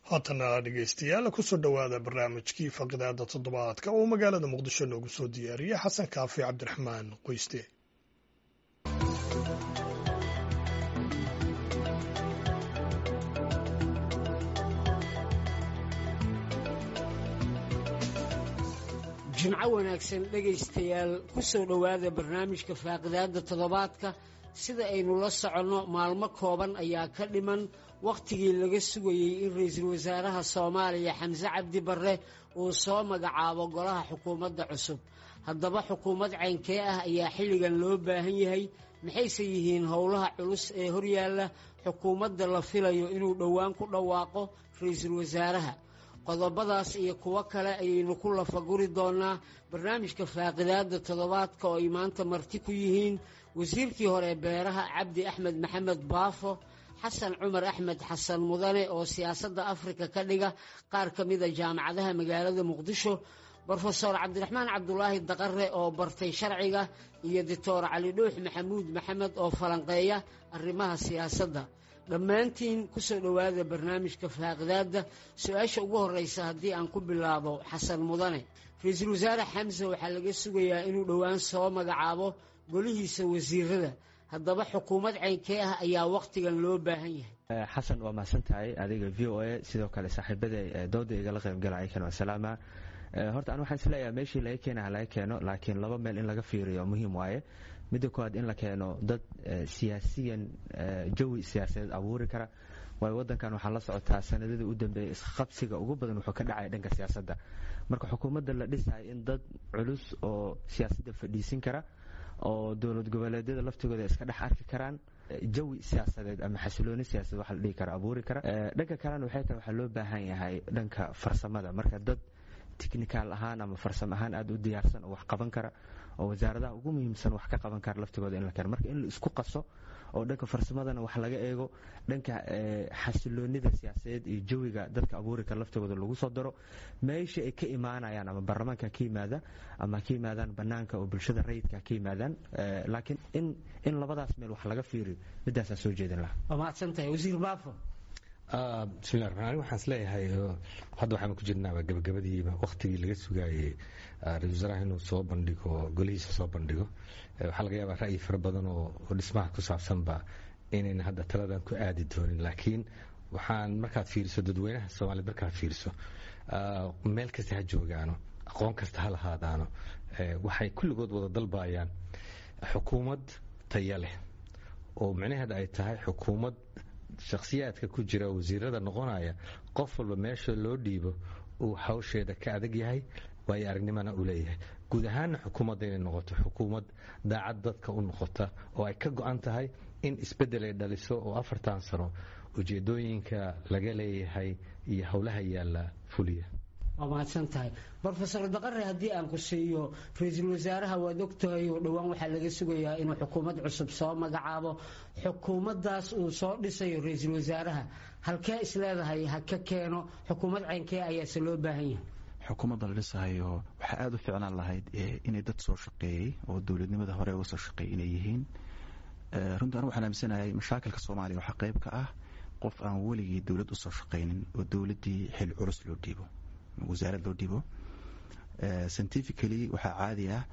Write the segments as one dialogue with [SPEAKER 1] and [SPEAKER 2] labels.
[SPEAKER 1] haatana dhegeystayaal kusoo dhowaada barnaamijkii faqidaada toddobaadka oo magaalada muqdisho noogu soo diyaariyay xasan kaafi cabdiraxmaan qoyste
[SPEAKER 2] jimco wanaagsan dhegaystayaal ku soo dhowaada barnaamijka faaqidaadda toddobaadka sida aynu la soconno maalmo kooban ayaa ka dhiman wakhtigii laga sugayey in ra-iisul wasaaraha soomaaliya xamse cabdi barre uu soo magacaabo golaha xukuumadda cusub haddaba xukuumad caynkee ah ayaa xilligan loo baahan yahay maxayse yihiin howlaha culus ee horyaalla xukuumadda la filayo inuu dhowaan ku dhawaaqo ra-iisul wasaaraha qodobadaas iyo kuwo kale ayaynu ku lafaguri doonaa barnaamijka faaqidaadda toddobaadka oo ay maanta marti ku yihiin wasiirkii hore beeraha cabdi axmed maxamed baafo xasan cumar axmed xasan mudane oo siyaasadda afrika ka dhiga qaar ka mida jaamacadaha magaalada muqdisho brofeor cabdiraxmaan cabdulaahi daqare oo bartay sharciga iyo doctor cali dhuux maxamuud maxamed oo falanqeeya arrimaha siyaasadda dhammaantiin kusoo dhowaada barnaamijka faaqidaadda su-aasha ugu horreysa haddii aan ku bilaabo xasan mudane ra-iisul wasaare xamse waxaa laga sugayaa inuu dhowaan soo magacaabo golihiisa wasiirada haddaba xukuumad caynkee ah ayaa wakhtigan loo baahan yahay
[SPEAKER 3] xasan waa mahadsan tahay adiga v o a sidoo kale saaxiibada dooda igala qaybgalaya kan wasalaama horta an waxaan isleeyahay meeshii laga keenaha laga keeno laakiin laba meel in laga fiiriyo muhiim waaye midda koowaad in la keeno dad siyaasiyan jawi siyaasadeed abuuri kara waayo wadankan waxaa la socotaa sanadadii u dambeeyay isqabsiga ugu badan wuxuu ka dhacaya dhanka siyaasadda marka xukuumadda la dhisayo in dad culus oo siyaasadda fadhiisin kara oo dowlad goboleedyada laftigooda iska dhex arki karaan jawi siyaasadeed ama xasilooni siyaasadeed waxa la dhihi kara abuuri kara dhanka kalena waxay tahay waxaa loo baahan yahay dhanka farsamada marka dad tichnical ahaan ama farsamo ahaan aada u diyaarsan oo wax qaban kara oo wasaaradaha ugu muhiimsan wax ka qaban kara laftigooda in la keeno marka in la isku qaso oo dhanka farsamadana wax laga eego dhanka xasiloonida siyaasadeed iyo jawiga dadka abuuri kara laftigooda lagu soo daro meesha ay ka imaanayaan ama baarlamaanka ka yimaada ama ka yimaadaan banaanka oo bulshada rayidka ka yimaadaan laakiin in in labadaas meel wax laga fiiriyo midaasaan soo jeedin lahaa
[SPEAKER 2] waa mahadsantahay wasiir baafo
[SPEAKER 4] bismillahi raxmaan ani waxaan isleeyahay hadda waxaan ku jirnaaba gabagabadiiba wakhtigii laga sugaayey ra-isul wasaaraha inuu soo bandhigo golihiisa soo bandhigo waxaa laga yaabaa ra'yi fara badan oo dhismaha ku saabsanba inayna hadda taladan ku aadi doonin laakiin waxaan markaad fiiriso dadweynaha soomaaliyed markaad fiiriso meel kasta ha joogaano aqoon kasta ha lahaadaano waxay kulligood wada dalbayaan xukuumad taya leh oo micnaheeda ay tahay xukuumad shakhsiyaadka ku jira wasiirada noqonaya qof walba meesha loo dhiibo uu hawsheeda ka adag yahay waayo aragnimana uu leeyahay guud ahaanna xukuumadda inay noqoto xukuumad daacad dadka u noqota oo ay ka go-an tahay in isbeddel ay dhaliso oo afartan sano ujeedooyinka laga leeyahay iyo howlaha yaalla fuliya
[SPEAKER 2] waa mahadsan tahay brofesor daqare haddii aan ku siiyo ra-iisul wasaaraha waad ogtahay oo dhowaan waxaa laga sugayaa inuu xukuumad cusub soo magacaabo xukuumaddaas uu soo dhisayo ra-iisul wasaaraha halkee isleedahay ha ka keeno xukuumad caynkee ayaase loo baahan yahay
[SPEAKER 5] xukuumadda la dhisahayo waxaa aada u ficnaan lahayd inay dad soo shaqeeyey oo dowladnimada hore uga soo shaqeeyay inay yihiin runtii anu waxaan aaminsanahay mashaakilka soomaaliya waxaa qayb ka ah qof aan weligii dowlad usoo shaqaynin oo dowladdii xil culus loo dhiibo wasaarad loo dhibo scientifically waxaa caadi ah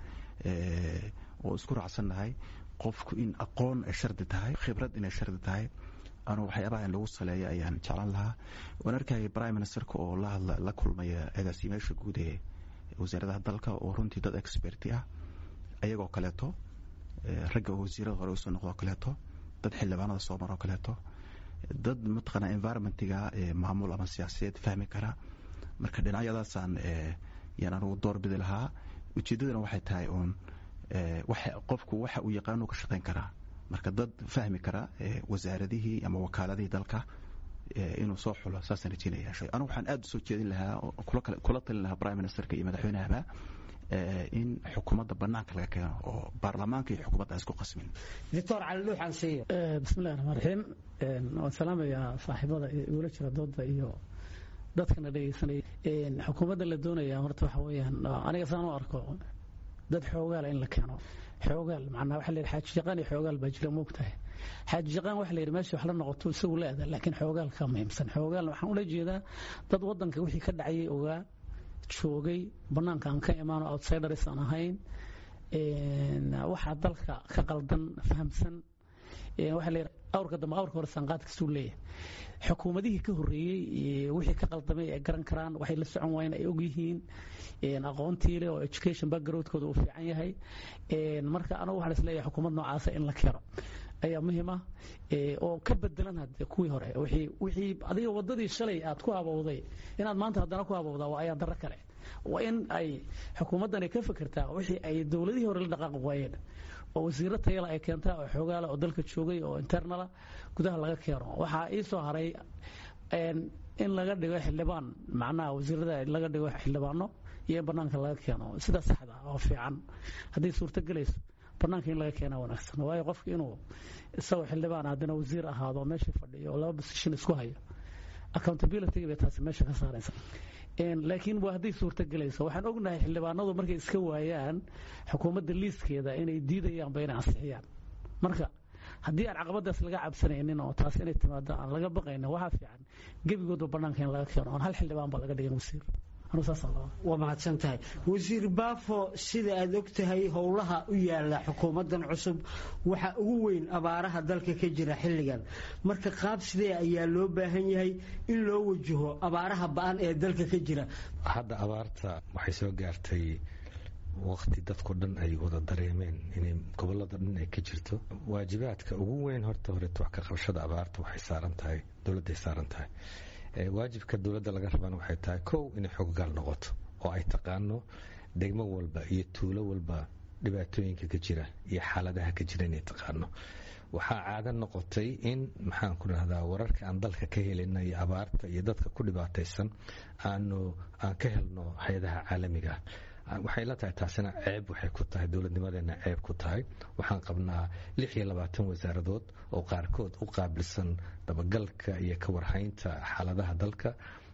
[SPEAKER 5] oo isku raacsannahay qofku in aqoon ay shardi tahay khibrad inay shardi tahay anu waxyaabaha in lagu saleeyo ayaan jeclan lahaa waan arkayay prime ministerka oo la hadla la kulmaya agaasimeyaasha guud ee wasaaradaha dalka oo runtii dad experti ah ayagoo kaleeto ragga wasiirada hore usoo noqdoo kaleeto dad xildhibaanada soo maroo kaleeto dad mataqaana environmentiga maamul ama siyaasadeed fahmi kara marka dhinacyadaasaan yaan anugu doorbidi lahaa ujeeddadana waxay tahay uun qofku waxa uu yaqaanuu ka shaqayn karaa marka dad fahmi kara wasaaradihii ama wakaaladihii dalka inuu soo xulo saasaan rajeynaya anu waxaan aada usoo jeedin lahaa kula talin lahaa prime ministerka iyo madaxweynahaba in xukuumadda banaanka laga keeno oo baarlamaanka iyo xukuumadda isku qasmin
[SPEAKER 2] doctor cali dhuuxan siiyo
[SPEAKER 6] bismillahi raxmaan raxiim waan salaamayaa saaxiibada igula jira dooda iyo dadkana dhegeysanaya xukuumadda la doonaya horta waxa weeyaan aniga saan u arko dad xoogaala in la keeno xoogaal macnaa waxa la yidhi xaaji jaqaan iyo xoogaal baa jira moogtahay xaaji jaqaan waxa la yidhi meesha wax la noqoto isagu la aada laakiin xoogaal ka muhiimsan xoogaal waxaan ula jeedaa dad waddanka wixii ka dhacayay ogaa joogay bannaanka aan ka imaano outsiders aan ahayn waxaa dalka ka qaldan fahamsan waxaa la yidhi awrka dambe awrka hore sanqaadkasuu leeyahay xukuumadihii ka horreeyey wixii ka qaldamay ay garan karaan waxay la socon waayeen ay ogyihiin aqoontii leh oo education backgroundkooda uu fiican yahay marka anagu waxaan isleeyahay xukuumad noocaasa in la keeno ayaa muhiim ah oo ka bedelan hadde kuwii hore wixii adiga waddadii shalay aad ku habowday inaad maanta haddana ku habowdaa waa ayaa darro kale waa in ay xukuumaddan ay ka fekertaa wixii ay dowladihii hore la dhaqaaqi waayeen oo wasiiro tayala ay keentaa oo xoogaala oo dalka joogay oo internala gudaha laga keeno waxaa ii soo haray in laga dhigo xildhibaan macnaha wasiirada laga dhigo xildhibaano iyo in bannaanka laga keeno sida saxda oo fiican hadday suurto gelayso bannaanka in laga keenaa wanaagsan waayo qofka inuu isagoo xildhibaan haddana wasiir ahaado meeshii fadhiyo oo laba position isku hayo accountability bay taasi meesha ka saaraysa laakiin waa hadday suurto gelayso waxaan ognahay xildhibaanadu markay iska waayaan xukuumadda liiskeeda inay diidayaanba inay ansixiyaan marka haddii aan caqabadaas laga cabsanaynin oo taas inay timaado aan laga baqaynin waxaa fiican gebigoodba bannaanka in laga keeno oon hal xildhibaan ba laga dhigin wasiir
[SPEAKER 2] waa mahadsan tahay wasiir baafo sida aad og tahay howlaha u yaala xukuumaddan cusub waxaa ugu weyn abaaraha dalka ka jira xilligan marka qaab sidee ayaa loo baahan yahay in loo wajaho abaaraha ba-an ee dalka ka jira
[SPEAKER 4] hadda abaarta waxay soo gaartay waqti dadko dhan ay wada dareemeen inay gobolada dhan ay ka jirto waajibaadka ugu weyn horta horeeto wax ka qabashada abaarta waxay saaran tahay dowladday saaran tahay waajibka dowladda laga rabana waxay tahay kow inay xoggaal noqoto oo ay taqaano degmo walba iyo tuulo walba dhibaatooyinka ka jira iyo xaaladaha ka jira inay taqaano waxaa caado noqotay in maxaan ku dhahdaa wararka aan dalka ka helina iyo abaarta iyo dadka ku dhibaataysan aanu aan ka helno hay-adaha caalamiga ah waxay la tahay taasina ceeb waxay ku tahay dowladnimadeena ceeb ku tahay waxaan qabnaa lix iyo labaatan wasaaradood oo qaarkood u qaabilsan dabagalka iyo ka warhaynta xaaladaha dalka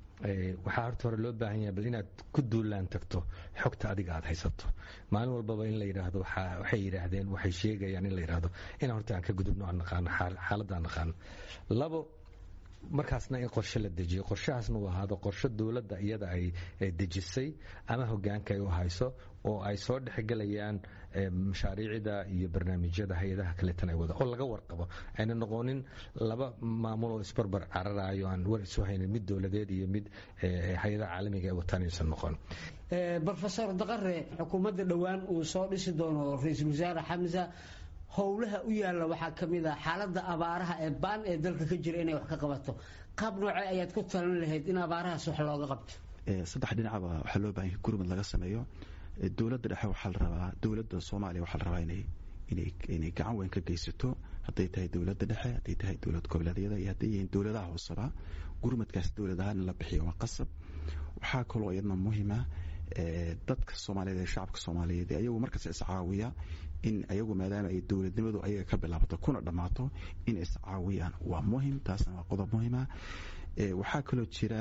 [SPEAKER 4] waxaa horta hore loo baahan yahay bal inaad ku duulaan tagto xogta adiga aad haysato maalin walbaba in la yidhaahdo waxay yidhaahdeen waxay sheegayaan in la yidhaahdo in horta aan ka gudubno aan naqaano xaaladda aan naqaano labo markaasna in qorshe la dejiyo qorshahaasna uu ahaado qorshe dowladda iyada ay dejisay ama hogaanka ay u hayso oo ay soo dhexgelayaan mashaariicda iyo barnaamijyada hay-adaha kaleetan ay wada oo laga warqabo ayna noqonin laba maamul oo isbarbar cararayo aan war isu haynin mid dowladeed iyo mid hay-adaha caalamiga ay wataan inaysan noqon
[SPEAKER 2] rofesor daqare xukuumadda dhowaan uu soo dhisi doono ra-iisul wasaare xamsa howlaha u yaalla waxaa ka mid ah xaaladda abaaraha ee baan ee dalka ka jira inay wax ka qabato qaab noocee ayaad ku talan lahayd in abaarahaas wax looga qabto
[SPEAKER 5] saddex dhinacba waxaa loo baahan gurmad laga sameeyo dowladda dhexe waxaa la rabaa dowladda soomaaliya waxaa la rabaa inay inay inay gacan weyn ka geysato hadday tahay dowladda dhexe hadday tahay dowlad goboleedyada iyo hadday yihiin dowladaha hooseba gurmadkaas dowlad ahaan in la bixiyo waa qasab waxaa kaloo iyadna muhiima dadka soomaaliyeed ee shacabka soomaaliyeed ayagu markasta iscaawiya in ayagu maadaama ay dowladnimadu ayaga ka bilaabato kuna dhammaato in iscaawiyaan waa muhim taasna waa qodob muhima waxaa kaloo jira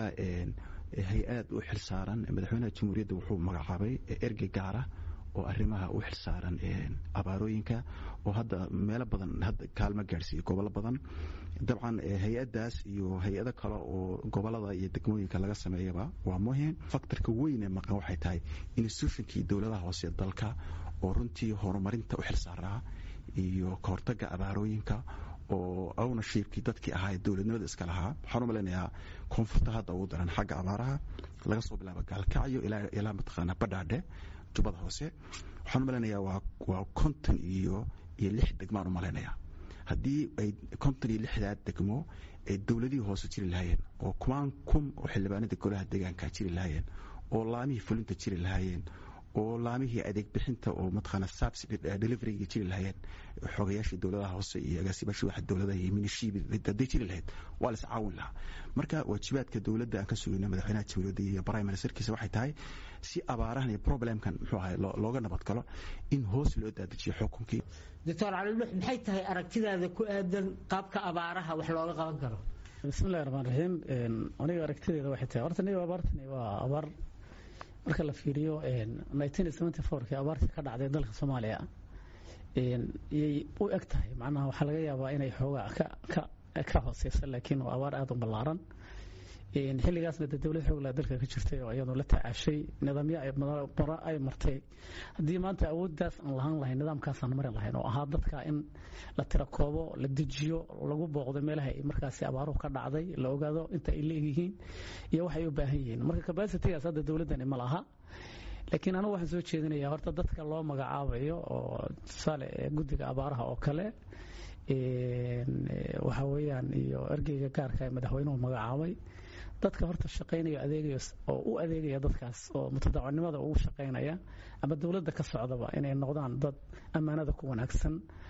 [SPEAKER 5] hay-ad u xilsaaran madaxweynaha jamhuuriyadda wuxuu magacaabay ergey gaara oo arrimaha u xilsaaran abaarooyinka oo hadda meelo badan hadda kaalmo gaadhsiiya gobollo badan dabcan hay-addaas iyo hay-ado kale oo gobolada iyo degmooyinka laga sameeyaba waa muhim faktorka weyne maqan waxay tahay institutionkii dowladaha hoose dalka oo runtii horumarinta u xilsaaraa iyo kahortaga abaarooyinka oo ownershiibkii dadkii ahaa dowladnimada iska lahaa waxaan u malaynayaa koonfurta hadda ugu daran xagga abaaraha laga soo bilaabo gaalkacyo ilaa mataqaana badhaadhe jubbada hoose waxaan u malaynayaa waa konton iyo iyo lix degmaan u malaynayaa haddii ay konton iyo lixdaa degmo ay dowladihii hoose jiri lahaayeen oo kumaan kun oo xildhibaanada golaha deegaanka jiri lahaayeen oo laamihii fulinta jiri lahaayeen oo laamihii adeeg bixinta oo mataqaana subsidy deliveryga jiri lahaayeen xogayaashii dowladaha hoose iyo agaasibaashii waxa dowladaha iyo minishiibi hadday jiri lahayd waa la iscaawin lahaa marka waajibaadka dowladda aan ka sugayno madaxweynaha jamhuuriyadda iyo prime ministerkiisa waxay tahay si abaarahan iyo problemkan muxuu ahay looga nabad galo in hoos loo daadajiyo xukunkii
[SPEAKER 2] doctor calilux maxay tahay aragtidaada ku aadan qaabka abaaraha wax looga qaban karo
[SPEAKER 6] bismillahi raxmaan raxiim aniga aragtideeda waxay tahay horta niga abaartani waa abaar marka la fiiriyo kii abaartii ka dhacday dalka soomaaliya yay u eg tahay macnaha waxaa laga yaabaa inay xoogaa ka hooseysa laakiin waa abaar aada u ballaaran xilligaasna de dowlad xoogla dalka ka jirtay oo iyadoo la tacaashay nidaamyo mara ay martay haddii maanta awooddaas aan lahaan lahayn nidaamkaasaan marin lahayn oo ahaa dadka in la tirakoobo la dejiyo lagu booqdo meelaha ay markaasi abaaruhu ka dhacday la ogaado inta ay leegyihiin iyo waxay u baahan yihiin marka kabasitigaas hadda dowladdani ma laha laakiin anugu waxaan soo jeedinayaa horta dadka loo magacaabayo oo tusaale guddiga abaaraha oo kale waxa weeyaan iyo ergeyga gaarka ee madaxweynuhu magacaabay dadka horta shaqaynaya adeegaya oo u adeegaya dadkaas oo mutadaacunimada ugu shaqaynaya ama dowladda ka socdaba inay noqdaan dad ammaanada ku wanaagsan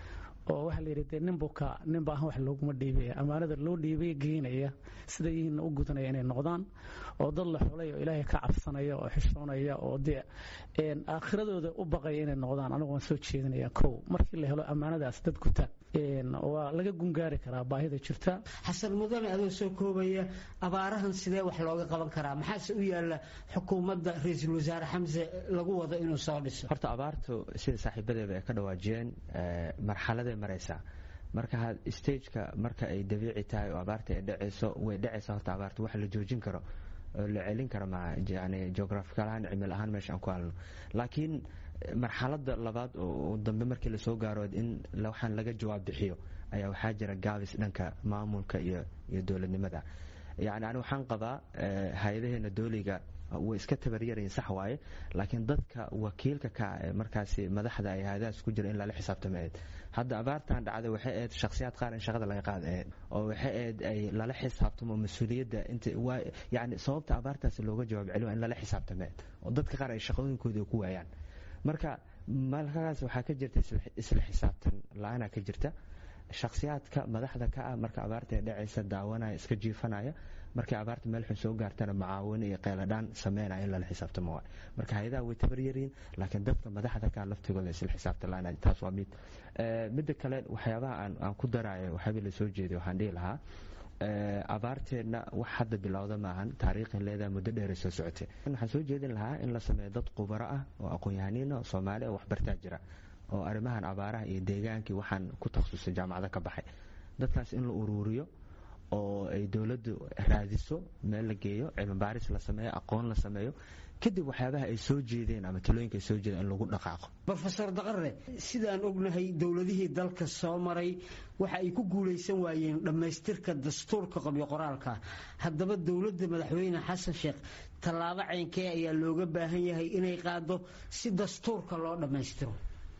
[SPEAKER 6] oo waxaa la yidhi dee ninbuka ninba ahan wax looguma dhiibaya ammaanada loo dhiibay geynaya sida yihiinna u gudanaya inay noqdaan oo dad la xulay oo ilaahay ka cabsanaya oo xishoonaya oo dee aakhiradooda u baqaya inay noqdaan anigu waan soo jeedinaya kow markii la helo ammaanadaas dad guta waa laga gungaari karaa baahida jirta
[SPEAKER 2] xasan mudane adoo soo koobaya abaarahan sidee wax looga qaban karaa maxaase u yaala xukuumadda ra-iisul wasaare xamse lagu wado inuu soo dhiso
[SPEAKER 3] horta abaartu sida saaxiibadeeba ay ka dhawaajiyeen marxaladay maraysaa marka stageka marka ay dabiici tahay oo abaarta ay dhacayso way dhacaysaa horta abaarta wax la joojin karo oo la celin karo ma yani geographical ahaan cimil ahaan meesha aan ku halno laakiin marxaladda labaad oo dambe markii lasoo gaaro in waxaan laga jawaab bixiyo ayaa waxaa jira gaabis dhanka maamulka iyo iyo dowladnimada yani ani waxaan qabaa hay-adaheena dooliga way iska tabaryarayin sax waaye laakiin dadka wakiilka ka ee markaasi madaxda ay hay-adahaas ku jira in lala xisaabtama ahayd hadda abaartan dhacday waxay ahayd shakhsiyaad qaar in shaqada laga qaada ahayd oo waxay ahayd ay lala xisaabtamo mas-uuliyadda inta waa yani sababta abaartaasi looga jawaab celiyo in lala xisaabtama ahayd oo dadka qaar ay shaqooyinkooda ku waayaan marka malkaas waxaa ka jirta isla xisaabtan la-aanaa ka jirta shakhsiyaadka madaxda ka ah marka abaarta ee dhacaysa daawanaya iska jiifanaya markay abaarta meel xun soo gaartana macaawino iyo qeyladhaan sameynaya in lala xisaabtamo waay marka hay-adaha way tabaryariin laakiin dadka madaxda ka laftigooda isla xisaabtan la-aan taas waa mid midda kale waxyaabaha aan ku daraayo waxyaaba la soo jeeday waxaan dhihi lahaa abaarteenna wax hadda bilowda maahan taariikhin leedaha muddo dheeray soo socotay waxaan soo jeedin lahaa in la sameeyo dad khubaro ah oo aqoon-yahaniin oo soomaali oo waxbartaa jira oo arrimahan abaaraha iyo deegaankii waxaan ku takhasusay jaamacado ka baxay dadkaas in la uruuriyo oo ay dowladdu raadiso meel la geeyo cilmibaaris la sameeyo aqoon la sameeyo kadib waxyaabaha ay soo jeedeen ama talooyinka ay soo jeedeen in lagu dhaqaaqo
[SPEAKER 2] rofeor daqare sidaan ognahay dowladihii dalka soo maray waxa ay ku guulaysan waayeen dhammaystirka dastuurka qobyo qoraalka haddaba dowladda madaxweyne xasan sheekh tallaabo ceynkee ayaa looga baahan yahay inay qaado si dastuurka loo dhammaystiro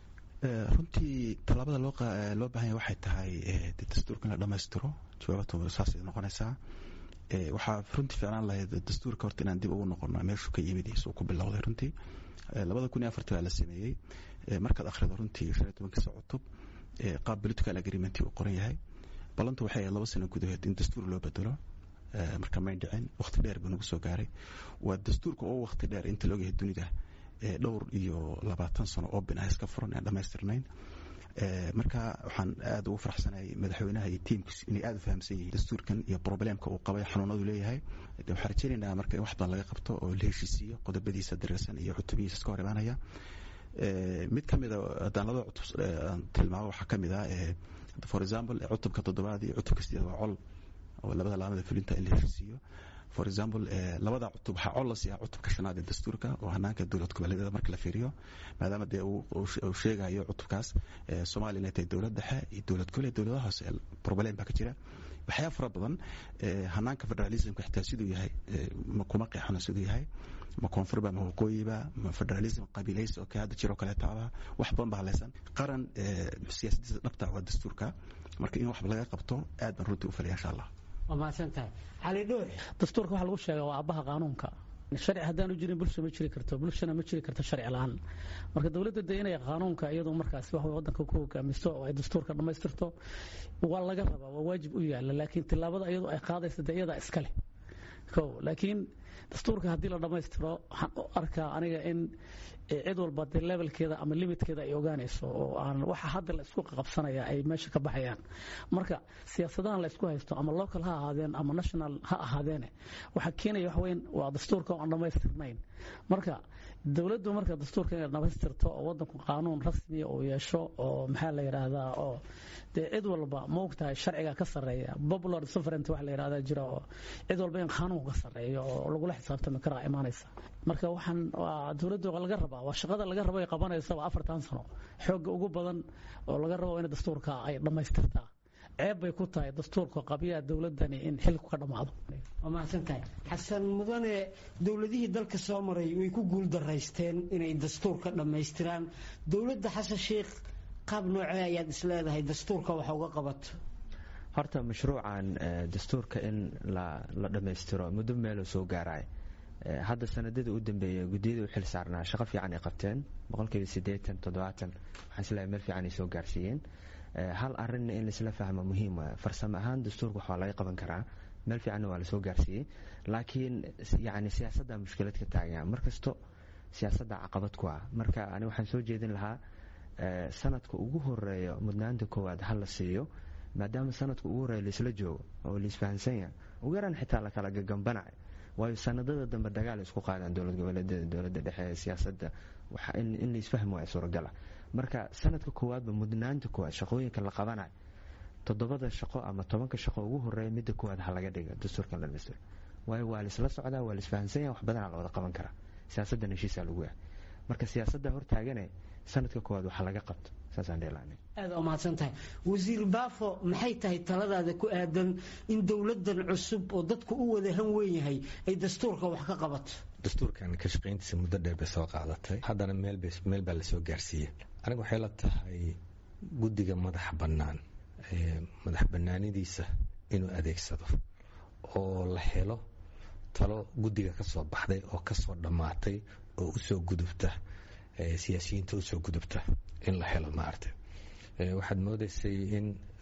[SPEAKER 5] runtii tallaabada loo baahan yahay waxay tahay dastuurka in la dhammaystiro jawaabatu saasay noqonaysaa waxaa runtii ficlaan lahayd dastuurka horta inaan dib ugu noqono meeshuu ka yimid isuu ku bilowday runtii labada kun iyo afartii baa la sameeyey markaad akhrido runtii shan iyo tobankiisa cutub qaab political agreement uu qoran yahay ballantu waxay ahayd laba sano gudahood in dastuur loo bedelo marka may dhicin waqti dheer buu nagu soo gaaray waa dastuurka oo waqti dheer inta loogayahay dunida dhowr iyo labaatan sano oo bin ah iska furan aan dhammaystirnayn marka waxaan aada ugu faraxsanahay madaxweynaha iyo tiimkiis inay aada u fahamsan yihiin dastuurkan iyo problemka uu qabay xanuunadu leeyahay waxaan rajaynaynaa marka in wax badan laga qabto oo la heshiisiiyo qodobadiisa dareersan iyo cutubihiisa iska hor imaanaya mid ka mida haddaan labada cutub aan tilmaamo waxaa ka mid ah for example cutubka toddobaad iyo cutubka sideed waa col oo labada laamada fulinta in la heshiisiiyo for example labada cutub waxaa col la siiyaa cutubka shanaad ee dastuurka oo hanaanka dowlad goboleedyada marka la fiiriyo maadaama dee uu sheegayo cutubkaas soomaaliya inay tahay dowlad dhexe iyo dowlad gole dowladaha hoose problem baa ka jira waxyaa fara badan hanaanka federalismka xitaa siduu yahay kuma qeexano siduu yahay ma koonfurba ma waqooyiba ma federalism qabiilaysi oo ka hadda jiro kaleetaaba wax badan baa halaysan qaran siyaasadiisa dhabta waa dastuurka marka in wax laga qabto aad baan runtii u falaya insha allah
[SPEAKER 2] waa mahadsantahay cali dhuux
[SPEAKER 6] dastuurka waxaa lagu sheegaa waa aabbaha qaanuunka sharci haddaanu jirin bulsha ma jiri karto bulshana ma jiri karto sharci la-aan marka dowladda de inay qaanuunka iyadu markaas wax wadanka ku hogaamisto oo ay dastuurka dhammaystirto waa laga rabaa waa waajib u yaala laakiin tillaabada iyadu ay qaadaysa de iyadaa iska leh ko laakiin dastuurka haddii la dhammaystiro waxaan u arkaa aniga in cid walba dee levelkeeda ama limitkeeda ay ogaanayso oo aan waxa hadda la isku qabsanaya ay meesha ka baxayaan marka siyaasadahan la isku haysto ama local ha ahaadeen ama national ha ahaadeene waxaa keenaya wax weyn waa dastuurka oo aan dhammaystirnayn marka dowladdu marka dastuurka inay dhammaystirto oo wadanku qaanuun rasmiya uu yeesho oo maxaa la yidhaahdaa oo dee cid walba ma ogtahay sharciga ka sarreeya popular sovereignty wax la yidhahdaa jira oo cid walba in qaanuunka ka sarreeyo oo lagula xisaabtami karaa imaanaysa marka waxaan waa dowladdu laga rabaa waa shaqada laga rabo ay qabanaysa waa afartan sano xoogga ugu badan oo laga rabo in dastuurka ay dhammaystirtaa ceeb bay ku tahay dastuurka qabyaha dowladani in xilku ka dhammaado
[SPEAKER 2] waa mahadsan tahay xasan mudane dowladihii dalka soo maray way ku guul daraysteen inay dastuurka dhammaystiraan dowladda xasan sheikh qaab noocee ayaad isleedahay dastuurka wax uga qabato
[SPEAKER 3] horta mashruucan dastuurka in la dhammaystiro muddo meeluu soo gaaraay hadda sanadadii u dambeeyey guddiyada u xil saarnaa shaqo fiican ay qabteen boqolkiiba siddeetan toddobaatan waxaan isleeyahay meel fiican ay soo gaarsiiyeen hal arinna in laisla fahmo muhiim waay farsamo ahaan dastuurka waxaa laga qaban karaa meel fiicanna waa lasoo gaarsiiyey laakiin yani siyaasadda mushkilad ka taagan markasto siyaasadda caqabad ku ah marka ani waxaan soo jeedin lahaa sanadka ugu horeeyo mudnaanta koowaad ha la siiyo maadaama sanadka ugu horeeya laisla joogo oo laisfahansan yahay ugu yaraan xitaa lakala gagambanayo waayo sanadada dambe dagaal isku qaadaan dowlad goboleedyada dowladda dhexe siyaasadda in laisfahmi waaya suuragala marka sanadka koowaadba mudnaanta koowaad shaqooyinka la qabanayo toddobada shaqo ama tobanka shaqo ugu horeeya midda koowaad ha laga dhiga dastuurkan la dhamaystiro waayo waa laisla socdaa waa laisfahansan yahay wax badanaa la wada qaban karaa siyaasaddan heshiisaa lagu yahay marka siyaasadda hortaagane sanadka koowaad waxa laga qabto saasaan dheelaanay
[SPEAKER 2] aad waa mahadsan tahay wasiir baafo maxay tahay taladaada ku aadan in dowladdan cusub oo dadku u wada han weyn yahay ay dastuurka wax ka qabato
[SPEAKER 4] dastuurkan ka shaqayntiisa muddo dheer bay soo qaadatay haddana meel baa lasoo gaarsiiyey aniga waxay la tahay guddiga madaxa bannaan madax bannaanidiisa inuu adeegsado oo la helo talo guddiga ka soo baxday oo ka soo dhammaatay oo usoo gudubta siyaasiyiinta usoo gudubta in la helo maaragtay waxaad moodaysay in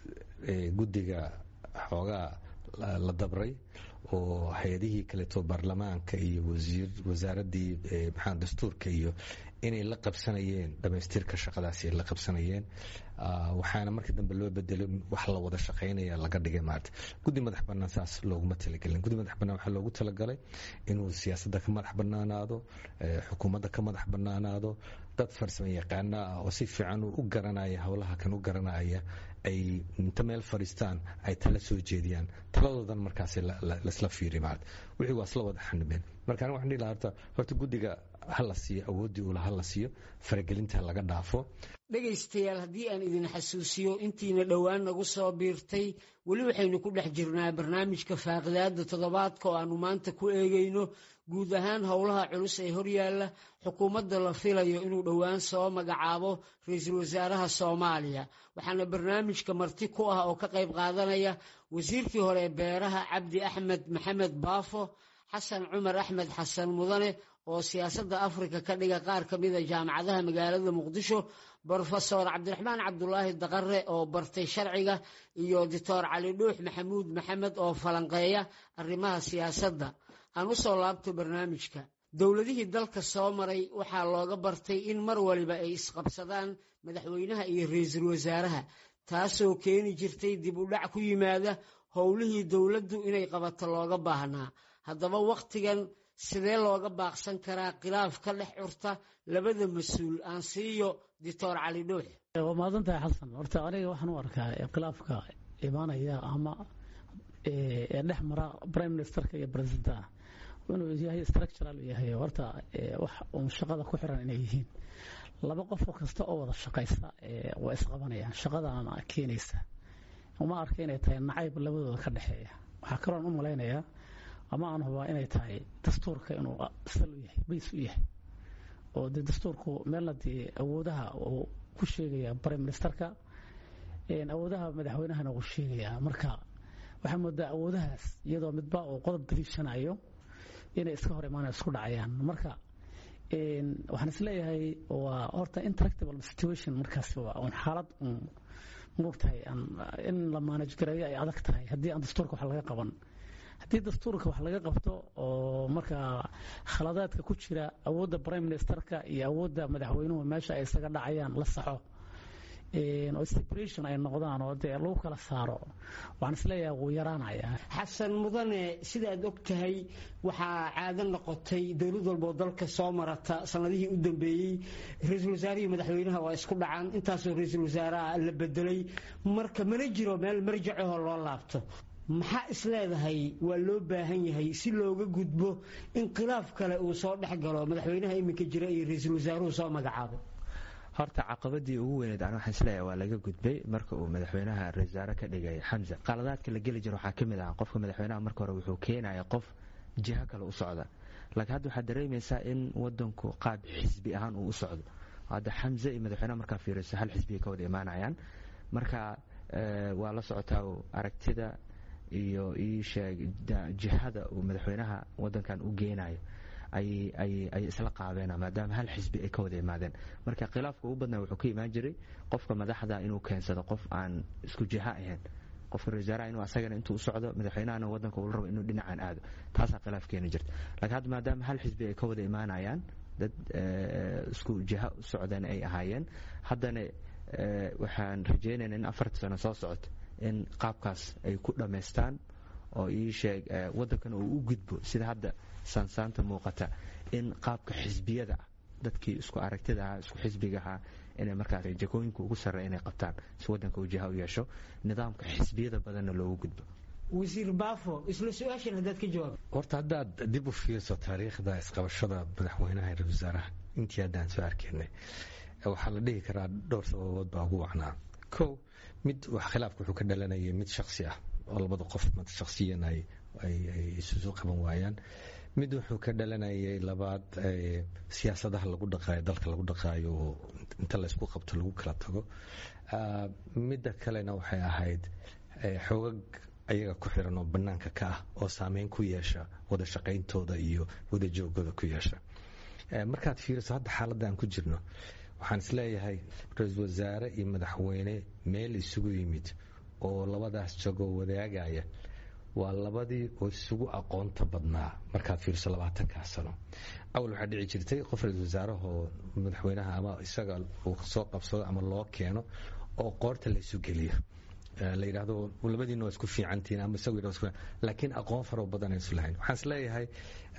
[SPEAKER 4] guddiga xoogaa la dabray oo hay-adihii kaleeto baarlamaanka iyo wasaaraddii maxaa dastuurka iyo inay la qabsanayeen dhamaystirka shaqadaasi ay la qabsanayeen waxaana markii dambe loo bedelay wax la wada shaqaynaya laga dhigay maarata guddi madax bannaan saas looguma talagelin guddi madax bannaan waxaa loogu talagalay inuu siyaasadda ka madax bannaanaado xukuumadda ka madax bannaanaado dad farsamo yaqaana ah oo si fiican u garanaya howlaha kan u garanaya ay inta meel fadhiistaan ay tala soo jeediyaan taladoodan markaas laisla fiiri maarata wixii waa isla wada xanibeen marka aniga waxaan dhihi lahaa horta horta guddiga ha la siiyo awooddii ula ha la siiyo faragelinta laga dhaafo
[SPEAKER 2] dhegaystayaal haddii aan idin xasuusiyo intiina dhowaan nagu soo biirtay weli waxaynu ku dhex jirnaa barnaamijka faaqidaada toddobaadka oo aanu maanta ku eegayno guud ahaan howlaha culus ee horyaalla xukuumadda la filayo inuu dhowaan soo magacaabo ra-iisul wasaaraha soomaaliya waxaana barnaamijka marti ku ah oo ka qayb qaadanaya wasiirkii hore ee beeraha cabdi axmed maxamed baafo xasan cumar axmed xasan mudane oo siyaasadda afrika ka dhiga qaar ka mida jaamacadaha magaalada muqdisho brofesor cabdiraxmaan cabdulaahi daqare oo bartay sharciga iyo doctor cali dhuux maxamuud maxamed oo falanqeeya arrimaha siyaasadda aan u soo laabto barnaamijka dowladihii dalka soo maray waxaa looga bartay in mar waliba ay isqabsadaan madaxweynaha iyo ra-iisul wasaaraha taasoo keeni jirtay dib u dhac ku yimaada howlihii dowladdu inay qabato looga baahnaa haddaba wakhtigan sidee looga baaqsan karaa khilaaf ka dhex curta labada mas-uul aan siiyo doctor cali dhuux
[SPEAKER 6] waa mahadsan tahay xasan horta aniga waxaan u arkaa khilaafka imaanaya ama ee dhex mara prime ministerka iyo presidenta inuu yahay structural yahay horta wax uun shaqada ku xiran inay yihiin laba qofoo kasta oo wada shaqaysa waa isqabanayaan shaqadana keenaysa uma arka inay tahay nacayb labadooda ka dhexeeya waxaa kaloon u malaynayaa ama aan hubaa inay tahay dastuurka inuu sal u yahay bays u yahay oo dee dastuurku meelna dee awoodaha uu ku sheegaya prime ministerka awoodaha madaxweynahana uu sheegayaa marka waxaa moodaa awoodahaas iyadoo midba uu qodob daliishanayo inay iska hor imaanay isku dhacayaan marka waxaan isleeyahay waa horta interactable situation markaas waa un xaalad un moogtahay in la manage gareeyo ay adag tahay haddii aan dastuurka wax laga qaban haddii dastuurka wax laga qabto oo markaa khaladaadka ku jira awoodda prime ministerka iyo awoodda madaxweynuhu meesha ay isaga dhacayaan la saxo oo separation ay noqdaan oo dee lagu kala saaro waxaan isleeyahay wuu yaraanaya
[SPEAKER 2] xasan mudane sidaad og tahay waxaa caado noqotay dowlad walboo dalka soo marata sanadihii u dambeeyey ra-iisul wasaarihii madaxweynaha waa isku dhacaan intaasoo ra-iisul wasaaraha la bedelay marka mana jiro meel marjacahoo loo laabto maxaa isleedahay waa loo baahan yahay si looga gudbo in khilaaf kale uu soo dhex galo madaxweynaha iminka jira iyo ra-iisul wasaaruhu soo magacaabo
[SPEAKER 3] horta caqabadii ugu weyneed an waxaan isleeyahay waa laga gudbay marka uu madaxweynaha rasaare ka dhigay xamza qaladaadka la geli jiro waxaa ka mid ah qofka madaxweynaha marka hore wuxuu keenaya qof jiho kale u socda laakiin hadda waxaad dareemaysaa in wadanku qaab xisbi ahaan uu u socdo hadda xamze iyo madaxweynaha markaa fiiriso hal xisbiya ka wada imaanayaan marka waa la socotaa aragtida iyo iisheeg jihada uu madaxweynaha wadankan u geenayo ayay isla qaadeen maadaama hal xisbi ay ka wada imaadeen marka khilaafka ugu badnaa wuxuu ka imaan jiray qofka madaxda inuu keensado qof aan isku jiha ahayn qofka ra-iisaaraha inuu asagana intuu u socdo madaxweynahana wadanka uu rabo inuu dhinacaan aado taasaa khilaaf keeni jirta laakiin hadda maadaama hal xisbi ay ka wada imaanayaan dad isku jiha u socdeen ay ahaayeen haddana waxaan rajaynaynaa in afarta sano soo socoto in qaabkaas ay ku dhammaystaan oo ii sheeg waddankan uu u gudbo sida hadda saansaanta muuqata in qaabka xisbiyada ah dadkii isku aragtida ahaa isku xisbiga ahaa inay markaas jakooyinka ugu sarreeya inay qabtaan si waddanka uu jiha u yeesho nidaamka xisbiyada badanna loogu gudbo
[SPEAKER 2] wasiir baafo isla su-aashan haddaad ka jawaab
[SPEAKER 4] horta haddaad dib u fiirso taariikhda isqabashada madaxweynaha iyo ra-isul wasaaraha intii haddaan soo arkaynay waxaa la dhihi karaa dhowr sababood baa ugu wacnaa kow mid wax khilaafka wuxuu ka dhalanayay mid shaksi ah oo labada qof shaksiyan ay isusu qaban waayaan mid wuxuu ka dhalanayay labaad siyaasadaha lagu dhaqaayo dalka lagu dhaqaayo oo inta laysku qabto lagu kala tago midda kalena waxay ahayd xoogag ayaga ku xiran oo bannaanka ka ah oo saameyn ku yeesha wada shaqayntooda iyo wada joogooda ku yeesha markaad fiiriso hadda xaaladda aan ku jirno waxaan isleeyahay ra-iisul wasaare iyo madaxweyne meel isugu yimid oo labadaas jagoo wadaagaya waa labadii oo isugu aqoonta badnaa markaad fiiriso labaatankaa sano awal waxaa dhici jirtay qof ra-iisul wasaarahoo madaxweynaha ama isaga uu soo qabsado ama loo keeno oo qoorta la isu geliyo la yidhaahdo labadiina waa isku fiicantihiin ama isagu yidhahdo laakiin aqoon faro badan aysu lahayn waxaan isleeyahay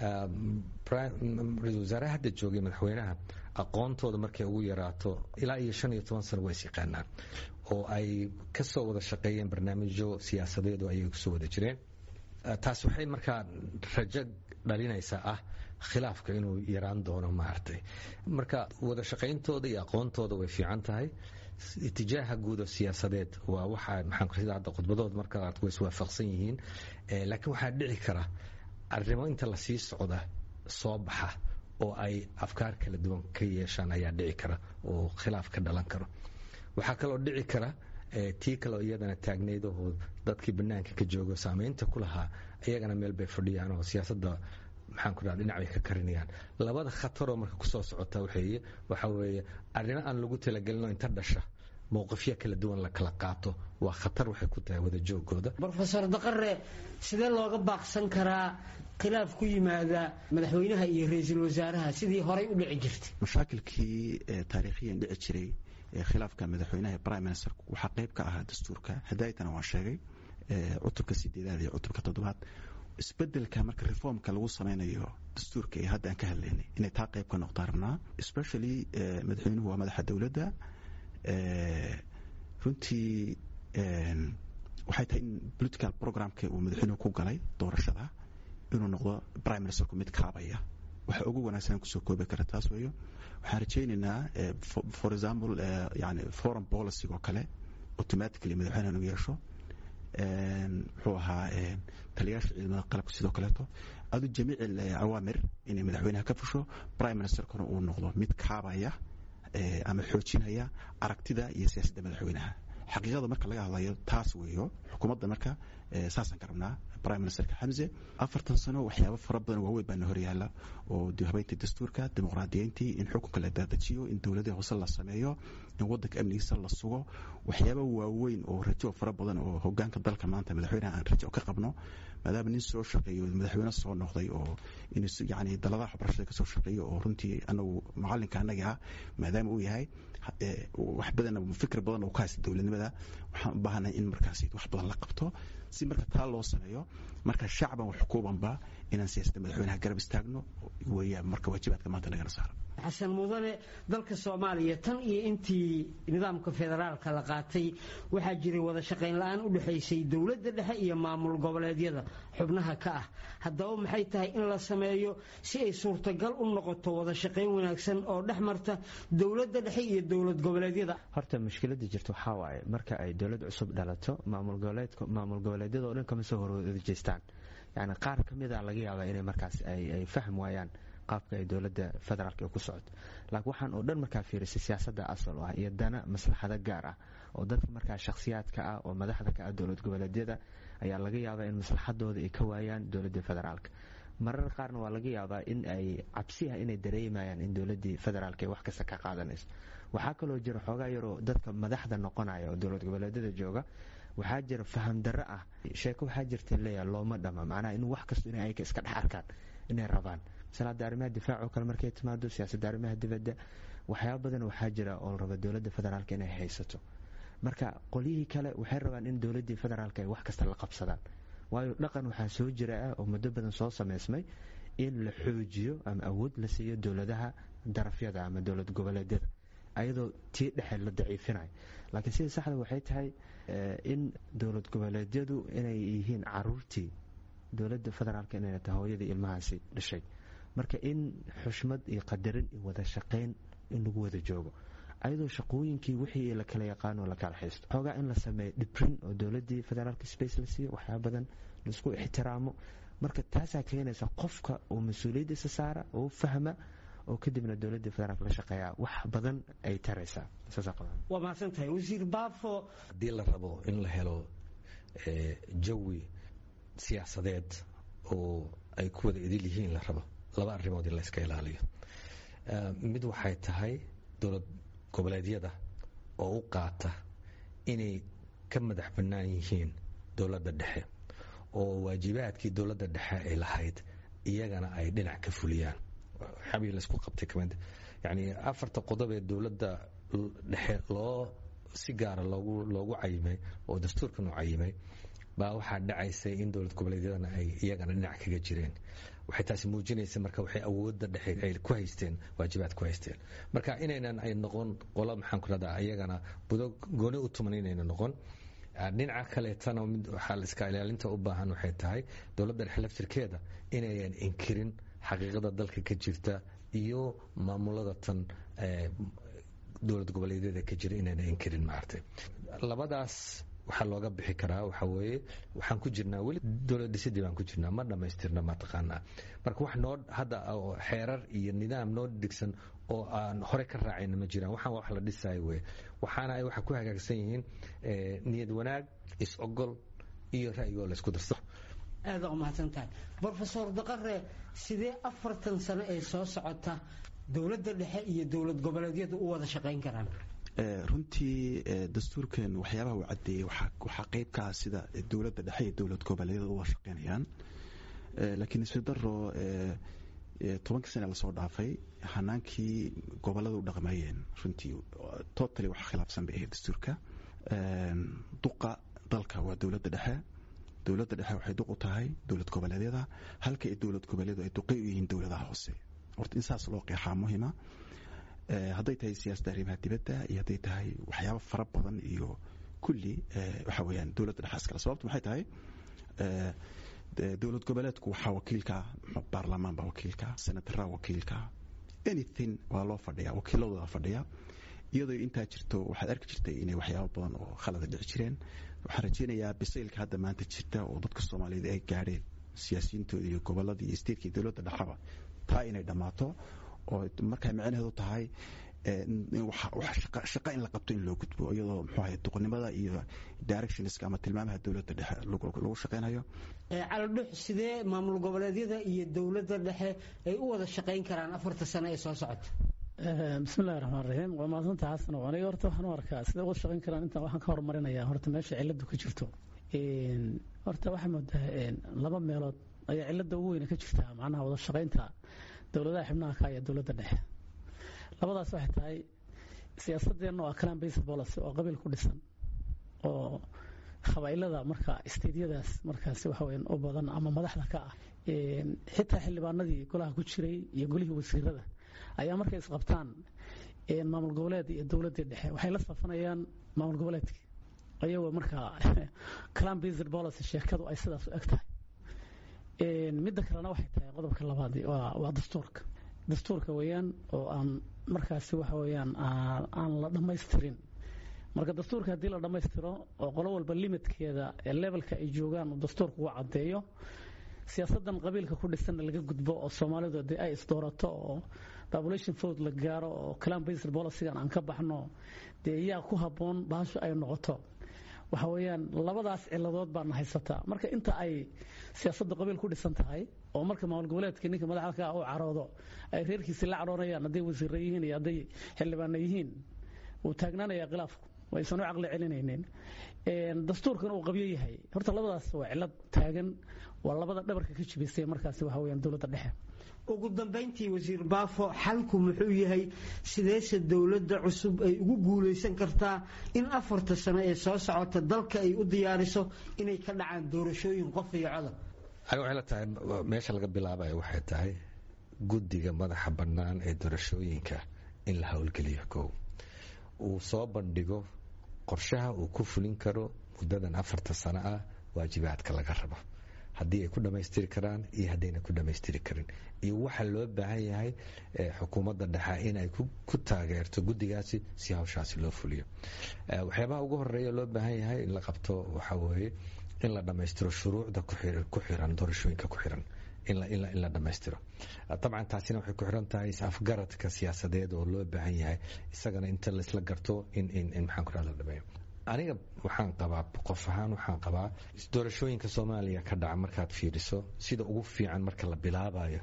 [SPEAKER 4] ra-iisul wasaaraha hadda joogay madaxweynaha aqoontooda markay ugu yaraato ilaa iyo shan iyo toban sano waa is yaqaanaan oo ay ka soo wada shaqeeyeen barnaamijyo siyaasadeedu ayay kusoo wada jireen taas waxay markaa rajo dhalinaysaa ah khilaafka inuu yaraan doono maaragtay marka wada shaqayntooda iyo aqoontooda way fiican tahay itijaaha guud oo siyaasadeed waa waxa maxaan sida hadda khudbadood marka aad way iswaafaqsan yihiin laakiin waxaa dhici kara arrimo inta lasii socda soo baxa oo ay afkaar kala duwan ka yeeshaan ayaa dhici kara oo khilaaf ka dhalan karo waxaa kaloo dhici kara tii kaleo iyadana taagnayd oo dadkii banaanka ka joogo saameynta ku lahaa iyagana meel bay fadhiyaan oo siyaasadda maxaan ku dhaha dhinac bay ka karinayaan labada khataroo marka kusoo socota waxeeye waxa weeye arrimo aan lagu talagelinoo inta dhasha mowqifyo kala duwan la kala qaato waa khatar waxay ku tahay wada joogooda
[SPEAKER 2] rofeor daqare sidee looga baaqsan karaa khilaaf ku yimaada madaxweynaha iyo ra-iisul wasaaraha sidii horay u dhici jirtay
[SPEAKER 5] mashaakilkii taariikhiyan dhici jiray khilaafka madaxweynaha prime minister waxaa qayb ka ahaa dastuurka hadaaytana waa sheegay cutubka sideedaad iyo cutubka toddobaad isbedelka marka reformka lagu sameynayo dastuurka ee hadda aan ka hadlaynay inay taa qayb ka noqdaan rabnaa especially madaxweynuhu waa madaxa dowladda runtii waxay tahay in political programka uu madaxweynuhu ku galay doorashada inuu noqdo prime ministerku mid kaabaya waxa ugu wanaagsan kusoo koobi kara taas weeyo waxaan rajaynaynaa for example yani foreign policy oo kale automatically madaxweynaha inuu yeesho muxuu ahaa taliyaasha ciidamada qalabka sidoo kaleeto adu jamiic awaamir inay madaxweynaha ka fusho prime ministerkuna uu noqdo mid kaabaya ama xoojinaya aragtida iyo siyaasadda madaxweynaha xaqiiqada marka laga hadlayo taas weeyo xukuumadda marka saasaan ka rabnaa prime ministerka xamse afartan sano waxyaabo fara badan waaweyn baana horyaala oo habeynta dastuurka dimuqraadiyeyntii in xukunka la daadajiyo in dowladii hoose la sameeyo in wadanka amnigiisa la sugo waxyaaba waaweyn oo rajo fara badan oo hogaanka dalka maanta madaxweyneha aan rajo ka qabno maadaama nin soo shaqeeyo madaxweyne soo noqday oo yani daladaha waxbarashada kasoo shaqeeyo oo runtii anagu macalinka anagi ah maadaama uu yahay wax badan fikir badan oo ka haysta dowladnimada waxaan u baahanahay in markaas wax badan la qabto si marka taa loo sameeyo marka shacban wax kuubanba inaan siyaasadda madaxweynaha garab istaagno weeyaan marka waajibaadka maanta nagana saaran
[SPEAKER 2] xasan mudane dalka soomaaliya tan iyo intii nidaamka federaalka la qaatay waxaa jiray wada shaqayn la-aan u dhexaysay dowladda dhexe iyo maamul goboleedyada xubnaha ka ah haddaba maxay tahay in la sameeyo si ay suurtagal u noqoto wada shaqayn wanaagsan oo dhex marta dowladda dhexe iyo dowlad goboleedyada
[SPEAKER 3] horta mushkilada jirta waxaa waaye marka ay dowlad cusub dhalato maamul goboleedyada oo dhan kama soo horjeestaan yani qaar ka mida laga yaabaa inay markaas ay fahm waayaan qaabka ay dowladda federaalk ku socoto laakiin waxaan oo dhan markaa fiirisay siyaasadda asal ah iyo dana maslaxado gaar ah oo dadka markaa shakhsiyaadka ah oo madaxda ka ah dowlad goboleedyada ayaa laga yaabaa in maslaxadooda ay ka waayaan dowladda federaalk marar qaarna waa laga yaabaa in ay cabsi ah inay dareemayaan in dowladdii federaalk ay wax kasta ka qaadanayso waxaa kaloo jira xoogaa yaroo dadka madaxda noqonaya oo dowlad goboleedyada jooga waxaa jira faham darro ah sheeko waxaa jirta leeyaha looma dhama macnaha in wax kasto inay ayka iska dhex arkaan inay rabaan masalaada arrimaha difaac oo kale markay timaado siyaasadda arrimaha dibadda waxyaaba badan waxaa jira oo la raba dowladda federaalka inay haysato marka qolyihii kale waxay rabaan in dowladdii federaalka ay wax kasta la qabsadaan waayo dhaqan waxaa soo jira ah oo muddo badan soo samaysmay in la xoojiyo ama awood la siiyo dowladaha darafyada ama dowlad goboleedyada ayadoo tii dhexe la daciifinayo laakiin sida saxda waxay tahay in dowlad goboleedyadu inay yihiin caruurtii dowladda federaalk inayna tahay hooyadii ilmahaasi dhashay marka in xushmad iyo qadarin iyo wada shaqayn in lagu wada joogo ayadoo shaqooyinkii wixii la kala yaqaano la kala haysto xoogaa in la sameeyo dhibrin oo dowladdii federaalka space la siiyo waxyaaba badan laisku ixtiraamo marka taasaa keenaysa qofka uu mas-uuliyaddiisa saara oo fahma oo kadibna dowladda federaalk la shaqeeyaa wax badan ay taraysaa
[SPEAKER 2] waa mahadsan tahay wasiir baafo
[SPEAKER 4] haddii la rabo in la helo jawi siyaasadeed oo ay ku wada idil yihiin la rabo laba arrimood in la iska ilaaliyo mid waxay tahay dowlad goboleedyada oo u qaata inay ka madax bannaan yihiin dowladda dhexe oo waajibaadkii dowladda dhexe ay lahayd iyagana ay dhinac ka fuliyaan waxyaabihii laysku qabtay kamid yacni afarta qodob ee dowladda dhexe loo si gaara loogu loogu cayimay oo dastuurkan u cayimay baa waxaa dhacaysay in dowlad goboleedyadana ay iyagana dhinac kaga jireen waxay taasi muujinaysa marka waxay awoodda dhexe ay ku haysteen waajibaad ku haysteen marka inaynan ay noqon qolo maxaan ku rahdaa iyagana budo gooni u tuman inayna noqon dhinaca kaleetana mid waxaa la iska ilaalinta u baahan waxay tahay dowladda dhexe laftirkeeda inayan inkirin xaqiiqada dalka ka jirta iyo maamulada tan dowlad goboleedyada ka jira inayna inkirin maartay labadaas waxaa looga bixi karaa waxa weeye waxaan ku jirnaa weli dowlad dhisidii baan ku jirnaa ma dhammaystirna mataqaanaa marka wax noo hadda xeerar iyo nidaam noo dhigsan oo aan hore ka raacayna ma jiraan waxaan wax la dhisayo weye waxaana ay waxa ku hagaagsan yihiin niyad wanaag is-ogol iyo ra'yigoo la isku darso
[SPEAKER 2] aada umahadsan tahay brofesor daqare sidee afartan sano ee soo socota dowladda dhexe iyo dowlad goboleedyadu u wada shaqayn karaan
[SPEAKER 5] runtii dastuurkan waxyaabaha uu cadeeyey waxaa qeyb ka ah sida dowladda dhexe iyo dowlad goboleedyada uga shaqeynayaan laakiin isfi daro tobankii sane lasoo dhaafay hanaankii gobolada u dhaqmayeen runtii totally wax khilaafsan bay ahayd dastuurka duqa dalka waa dowladda dhexe dowladda dhexe waxay duq u tahay dowlad goboleedyada halka dowlad goboleedu ay duqay u yihiin dowladaha hoose horta in saas loo qeexaa muhima hadday tahay siyaasadda arrimaha dibadda iyo hadday tahay waxyaabo fara badan iyo kulli waxa weeyaan dowladda dhexe iskale sababtu maxay tahay dowlad goboleedku waxaa wakiilka baarlamaan baa wakiilka senataraa wakiilka anything waa loo fadhiya wakiiladooda fadhiya iyadoo intaa jirto waxaad arki jirtay inay waxyaabo badan oo khalada dhici jireen waxaan rajeynayaa bisaylka hadda maanta jirta oo dadka soomaaliyeed ay gaadheen siyaasiyiintooda iyo goboladii iyo statekii dowladda dhexaba taa inay dhammaato oo markaa micnaheedu tahay shaqa in la qabto in loo gudbo iyadoo muxuu ahay duqnimada iyo directionska ama tilmaamaha dowladda dhexe lagu shaqaynayo
[SPEAKER 2] calodhux sidee maamul goboleedyada iyo dowladda dhexe ay u wada shaqayn karaan afarta sano ee soo socota
[SPEAKER 6] bismillahi raxmaan raxiim waa mahadsanta xasan aniga horta waxaan u arkaa sidee uga shaqayn karaan intaan waxaan ka horumarinayaa horta meesha ciladu ka jirto horta waxaa moodaa laba meelood ayaa cilada ugu weyne ka jirtaa macnaha wada shaqaynta dowladaha xibnaha ka iyo dowladda dhexe labadaas waxay tahay siyaasadeenna waa clan based policy oo qabiil ku dhisan oo qabaa'ilada marka isteedyadaas markaasi waxa weyan u badan ama madaxda ka ah xitaa xildhibaanadii golaha ku jiray iyo golihii wasiirada ayaa markay isqabtaan maamul goboleed iyo dowladdii dhexe waxay la safanayaan maamul goboleedkii ayagoo markaa clan based policy sheekadu ay sidaas u eg tahay midda kalena waxay tahay qodobka labaad waa dastuurka dastuurka weeyaan oo aan markaasi waxa weeyaan aan la dhammaystirin marka dastuurka haddii la dhammaystiro oo qolo walba limitkeeda ee levelka ay joogaan uu dastuurka ugu caddeeyo siyaasadan qabiilka ku dhisanna laga gudbo oo soomaalidu dee ay isdoorato oo population vote la gaaro oo clan based policygan aan ka baxno dee yaa ku habboon bahashu ay noqoto waxa weeyaan labadaas ciladood baana haysataa marka inta ay siyaasadda qabiil ku dhisan tahay oo marka maamul goboleedka ninka madaxda ka uu caroodo ay reerkiisi la caroonayaan hadday wasiirra yihiin iyo hadday xildhibaana yihiin wuu taagnaanayaa khilaafku waysan u caqli celinaynin dastuurkan uu qabyo yahay horta labadaas waa cilad taagan waa labada dhabarka ka jibisay markaasi waxa weeyaan dowladda dhexe
[SPEAKER 2] ugu dambayntii wasiir baafo xalku muxuu yahay sideese dowladda cusub ay ugu guulaysan kartaa in afarta sano ee soo socota dalka ay u diyaariso inay ka dhacaan doorashooyin qof iyo codab
[SPEAKER 4] ani waxay la tahay meesha laga bilaabayo waxay tahay guddiga madaxa bannaan ee doorashooyinka in la howlgeliyo kow uu soo bandhigo qorshaha uu ku fulin karo muddadan afarta sano ah waajibaadka laga rabo haddii ay ku dhammaystiri karaan iyo haddayna ku dhammaystiri karin iyo waxa loo baahan yahay xukuumadda dhexe inay ku taageerto guddigaasi si hawshaasi loo fuliyo waxyaabaha ugu horeeya loo baahan yahay in la qabto waxa weeye in la dhammaystiro shuruucda ku xiran doorashooyinka ku xiran in la dhammaystiro dabcan taasina waxay ku xiran tahay is-afgaradka siyaasadeed oo loo baahan yahay isagana inta laisla garto in maxaan ku la dhameeyo aniga waxaan qabaa qof ahaan waxaan qabaa doorashooyinka soomaaliya ka dhaca markaad fiiriso sida ugu fiican marka la bilaabayo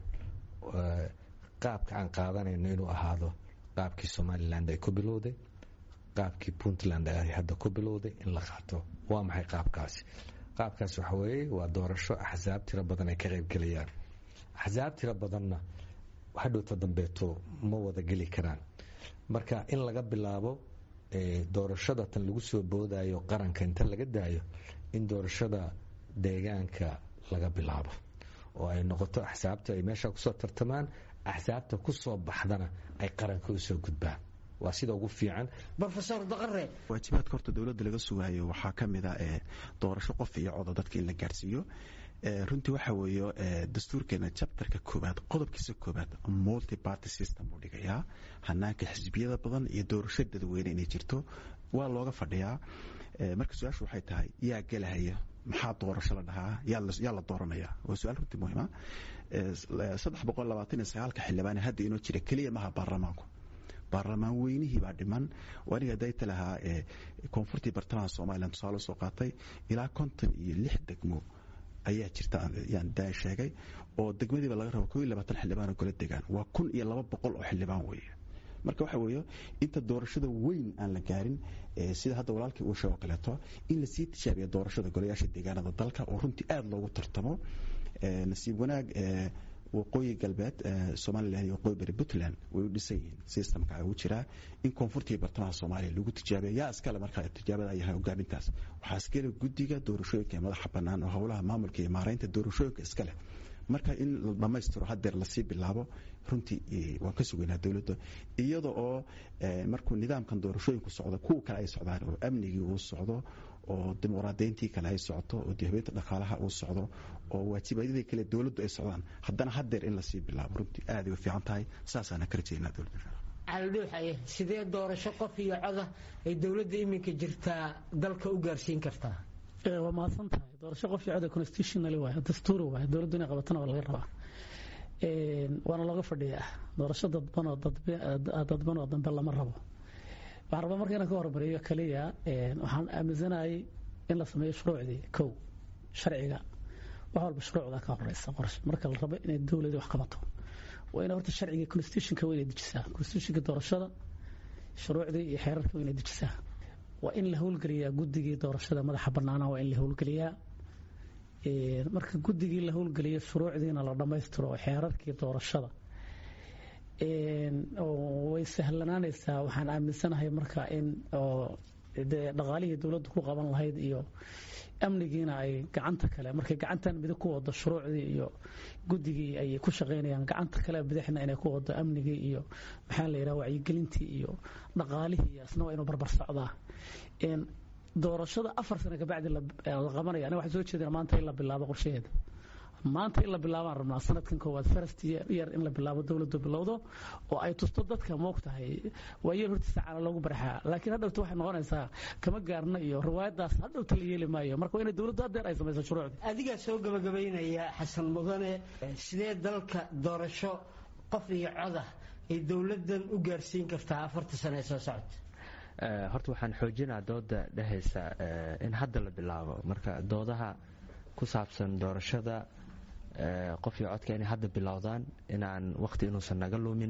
[SPEAKER 4] qaabka aan qaadanayno inuu ahaado qaabkii somaliland ay ku bilowday qaabkii puntland ay hadda ku bilowday in la qaato waa maxay qaabkaasi qaabkaas waxa weeye waa doorasho axsaab tiro badan ay ka qaybgelayaan axsaab tiro badanna hadhowta dambeeto ma wada geli karaan marka in laga bilaabo doorashada tan lagu soo boodayo qaranka inta laga daayo in doorashada deegaanka laga bilaabo oo ay noqoto axsaabta ay meesha kusoo tartamaan axsaabta kusoo baxdana ay qaranka usoo gudbaan waa sida ugu fiican
[SPEAKER 2] rofesor daqare
[SPEAKER 5] waajibaadka horta dowladda laga sugaayo waxaa ka mid a doorasho qof iyo coda dadka in la gaarsiiyo runtii waxa weeye dastuurkeena jabtarka koobaad qodobkiisa koobaad multi party system buu dhigayaa hanaanka xisbiyada badan iyo doorasho dadweyne inay jirto waa looga fadhiyaa marka su-aashu waxay tahay yaa gelahaya maxaa doorasho la dhahaa yaa la dooranaya waa su-aal runtii muhiima saddex boqol labaatan iyo sagaalka xildhibaan hadda inoo jira keliya maha baarlamaanku baarlamaan weynihii baa dhiman aniga dayta lahaa koonfurtii bartamaha somalilan tusaale soo qaatay ilaa konton iyo lix degmo ayaa jirta yaan daa sheegay oo degmadiiba laga rabo koo iyo labaatan xildhibaan oo kala degaan waa kun iyo laba boqol oo xildhibaan weeye marka waxa weeye inta doorashada weyn aan la gaarin sida hadda walaalkii uu sheego kaleeto in lasii tijaabiya doorashada golayaasha deegaanada dalka oo runtii aada loogu tartamo nasiib wanaag waqooyi galbeed somalilan iyo waqooyi bari puntland way u dhisan yihiin systemka ugu jiraa in koonfurtii bartamaha soomaaliya lagu tijaabiya yaa iskale markaa tijaabada ay yahay hogaamintaas waxaa iskale guddiga doorashooyinka ee madaxa bannaan oo howlaha maamulka iyo maaraynta doorashooyinka iskale marka in la dhammaystiro hadeer lasii bilaabo runtii waan ka sugaynaa dowladda iyada oo markuu nidaamkan doorashooyinku socdo kuwa kale ay socdaan oo amnigii uu socdo oo dimuqraadayntii kale ay socoto oo dihabeynta dhaqaalaha uu socdo oo waajibadyadii kale dowladdu ay socdaan haddana hadeer in lasii bilaabo runtii aaday u fiican tahay saasaana ka rajaynaa dowladda
[SPEAKER 2] caldhuuxaye sidee doorasho qof iyo coda ay dowladda iminka jirtaa dalka u gaarsiin kartaa
[SPEAKER 6] waa mahadsan tahay doorasho qof iyo coda constitutionally waay dastuuri waay dowladdu inay qabatana waa laga rabaa waana looga fadhiyaa doorasho dadbanoo dadbanoo dambe lama rabo waxaan rabaa marka inaan ka hormariyo keliya waxaan aaminsanayay in la sameeyo shuruucdii kow sharciga wax walba shuruucda ka horeysa qorshe marka la rabo inay dowladii wax qabato waa ina horta sharciga constitutionka waa inay dejisaa constitutionka doorashada shuruucdii iyo xeerarka waa inay dejisaa waa in la howlgeliyaa guddigii doorashada madaxa banaana waa in la howlgeliyaa marka guddigii la howlgeliyo shuruucdiina la dhammaystiro oo xeerarkii doorashada way sahlanaanaysaa waxaan aaminsanahay marka in dee dhaqaalihii dowladdu ku qaban lahayd iyo amnigiina ay gacanta kale markay gacantan midig ku wado shuruucdii iyo guddigii ay ku shaqaynayaan gacanta kale bidixna inay ku wado amnigii iyo maxaa la yidhaha wacyigelintii iyo dhaqaalihii iyo asna waa inuu barbar socdaa doorashada afar sano kabacdi la qabanaya aniga waxaan soo jeedina maanta in la bilaabo qorshaheeda maanta in la bilaabaan rabnaa sanadkan koowaad first year in la bilaabo dowladdu bilowdo oo ay tusto dadka moogtahay waa yeel hortiisa caana loogu baraxaa laakiin hadhowta waxay noqonaysaa kama gaarna iyo riwaayadaas hadhowta la yeeli maayo marka waa inay dowladdu haddeer ay samayso shuruucdii
[SPEAKER 2] adigaa soo gabagabaynaya xasan mudane sidee dalka doorasho qof iyo codah ay dowladdan u gaarsiin kartaa afarta sano ee soo socota
[SPEAKER 3] horta waxaan xoojinaa dooda dhehaysa in hadda la bilaabo marka doodaha ku saabsan doorashada qof iyo codka inay hadda bilowdaan inaan waqti inuusan naga lumin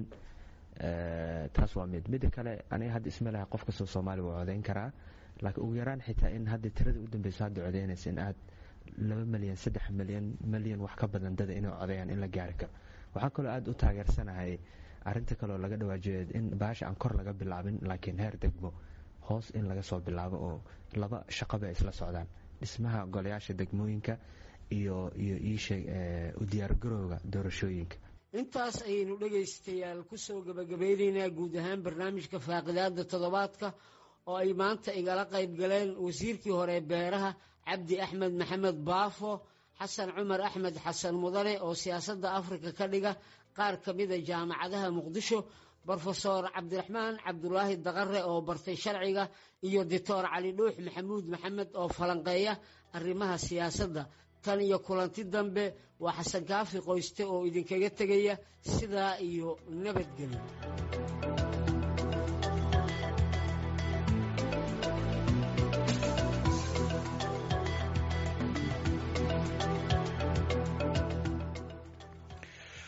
[SPEAKER 3] taas waa mid midda kale aniga hadda isma laha qof kastoo soomaaliya waa codayn karaa laakiin ugu yaraan xitaa in hadda tirada u dambeyso hadda codaynaysa in aad laba milyan saddex milyan milyan wax ka badan dada inay codayaan in la gaari karo waxaa kaloo aada u taageersanahay arinta kaleo laga dhawaajiyo in baasha aan kor laga bilaabin laakiin heer degmo hoos in laga soo bilaabo oo laba shaqaba ay isla socdaan dhismaha golayaasha degmooyinka iyo iyo iisheeg u diyaargarowga doorashooyinka
[SPEAKER 2] intaas ayaynu dhegaystayaal ku soo gabagabaynaynaa guud ahaan barnaamijka faaqidaada toddobaadka oo ay maanta igala qayb galeen wasiirkii hore beeraha cabdi axmed maxamed baafo xasan cumar axmed xasan mudane oo siyaasadda afrika ka dhiga qaar ka mida jaamacadaha muqdisho brofesor cabdiraxmaan cabdulaahi daqare oo bartay sharciga iyo doctor cali dhuux maxamuud maxamed oo falanqeeya arrimaha siyaasadda tan iyo kulanti dambe waa xasan kaafi qoyste oo idinkaga tegaya sidaa iyo nabadgelyo